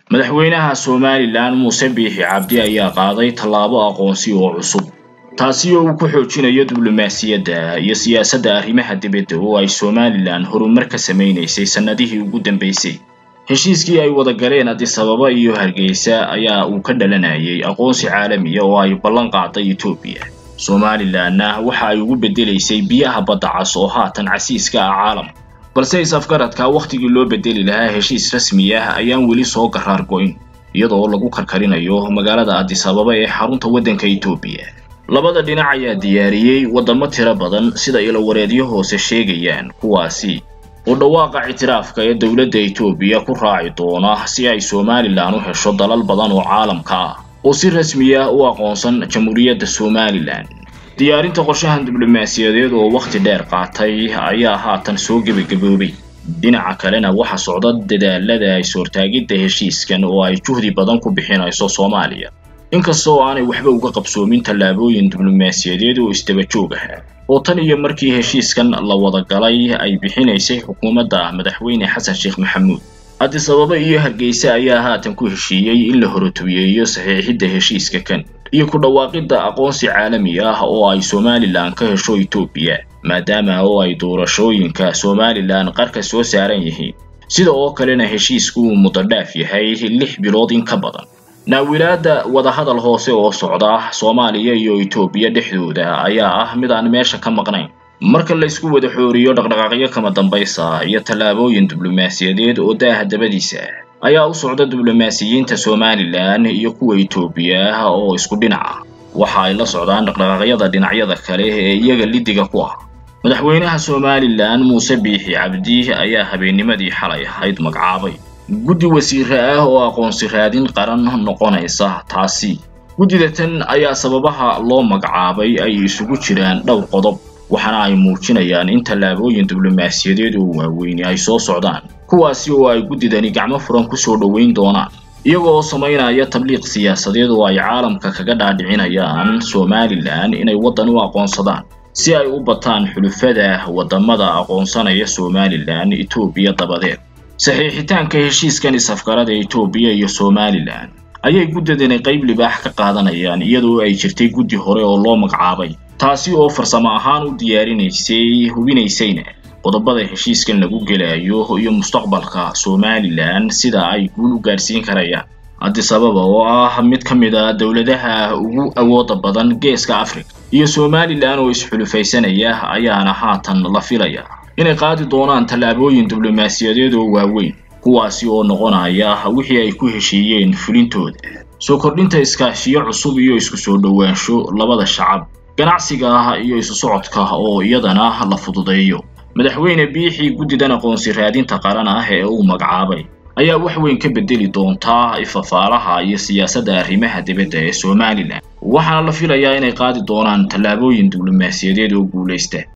madaxweynaha somalilan muuse biixi cabdi ayaa qaaday tallaabo aqoonsi oo cusub taasi oo uu ku xoojinayo diblomaasiyadda iyo siyaasadda arrimaha dibadda oo ay somalilan horumar ka samaynaysay sannadihii ugu dambaysay heshiiskii ay wada galeen addis ababa iyo hargeysa ayaa uu ka dhalanayay aqoonsi caalamiya oo ay ballan qaaday etoobiya somalilanna waxa ay ugu beddelaysay biyaha badda cas oo haatan casiiska ah caalamka balse is-afgaradka wakhtigii loo bedeli lahaa heshiis rasmi ah ayaan weli soo garaar go'in iyadoo lagu karkarinayo magaalada addis ababa ee xarunta waddanka etoobiya labada dhinac ayaa diyaariyey waddamo tiro badan sida ilowareedyo hoose sheegayaan kuwaasi oo dhawaaqa ictiraafka ee dowladda etoobiya ku raaci doona si ay somalilan u hesho dalal badan oo caalamka ah oo si rasmi ah u aqoonsan jamhuuriyadda somalilan diyaarinta qorshahan diblomaasiyadeed oo wakhti dheer qaatay ayaa haatan soo gebagaboobay dhinaca kalena waxa socda dadaalada is-hortaagidda heshiiskan oo ay juhdi badan ku bixinayso soomaaliya inkasta oo aanay waxba uga qabsoomin tallaabooyin diblomaasiyadeed oo isdaba joog ah oo tan iyo markii heshiiskan la wada galay ay bixinaysay xukuumadda madaxweyne xasan sheekh maxamuud addis ababa iyo hargeysa ayaa haatan ku heshiiyey in la horotobiyeeyo saxiixidda heshiiska kan iyo ku dhawaaqidda aqoonsi caalami ah oo ay somalilan ka hesho etoobiya maadaama oo ay doorashooyinka somalilan qarka soo saaran yihiin sida oo kalena heshiisku uu mudadhaaf yahay lix bilood in ka badan naawilaadda wadahadal hoose oo socda soomaaliya iyo etoobiya dhexdooda ayaa ah mid aan meesha ka maqnayn marka laysku wada xooriyo dhaqdhaqaaqyo kama dambaysa iyo tallaabooyin diblomaasiyadeed oo daaha dabadiisa ayaa u socda diblomaasiyiinta somalilan iyo kuwa etoobiya oo isku dhinac ah waxa ay la socdaan dhaqdhaqaaqyada dhinacyada kale ee iyaga lidiga ku ah madaxweynaha somalilan muuse biixi cabdi ayaa habeennimadii xalay ahayd magacaabay guddi wasiire ah oo aqoonsi raadin qaran noqonaysa taasi guddida tan ayaa sababaha loo magacaabay ay isugu jiraan dhowr qodob waxaana ay muujinayaan in tallaabooyin diblomaasiyadeed oo waaweyni ay soo socdaan kuwaasi oo ay guddidani gacmo furan ku soo dhoweyn doonaan iyaga oo samaynaya tabliiq siyaasadeed oo ay caalamka kaga dhaadhicinayaan somalilan inay waddan u aqoonsadaan si ay u bataan xulufada waddamada aqoonsanaya somalilan etoobiya dabadeed saxiixitaanka heshiiskan is-afgarada etoobiya iyo somalilan ayay guddidani qayb libaax ka qaadanayaan iyadoo ay jirtay guddi hore oo loo magacaabay taasi oo farsamo ahaan u diyaarinaysay hubinaysayna qodobada heshiiskan lagu gelayo iyo mustaqbalka somalilan sida ay guul u gaadhsiin karayaan addis ababa oo ah mid ka mid a dowladaha ugu awooda badan geeska africa iyo somalilan oo isxulufaysanaya ayaana haatan la filaya inay qaadi doonaan tallaabooyin diblomaasiyadeed oo waaweyn kuwaasi oo noqonaya wixii ay ku heshiiyeen fulintooda soo kordhinta iskaashiyo cusub iyo isku soo dhowaansho labada shacab ganacsiga iyo isu socodka oo iyadana la fududeeyo madaxweyne biixii guddidan aqoonsi raadinta qaran ah ee uu magacaabay ayaa wax weyn ka bedeli doontaa ifafaalaha iyo siyaasadda arrimaha dibadda ee somalilan waxaana la filayaa inay qaadi doonaan tallaabooyin diblomaasiyadeed oo guulaysta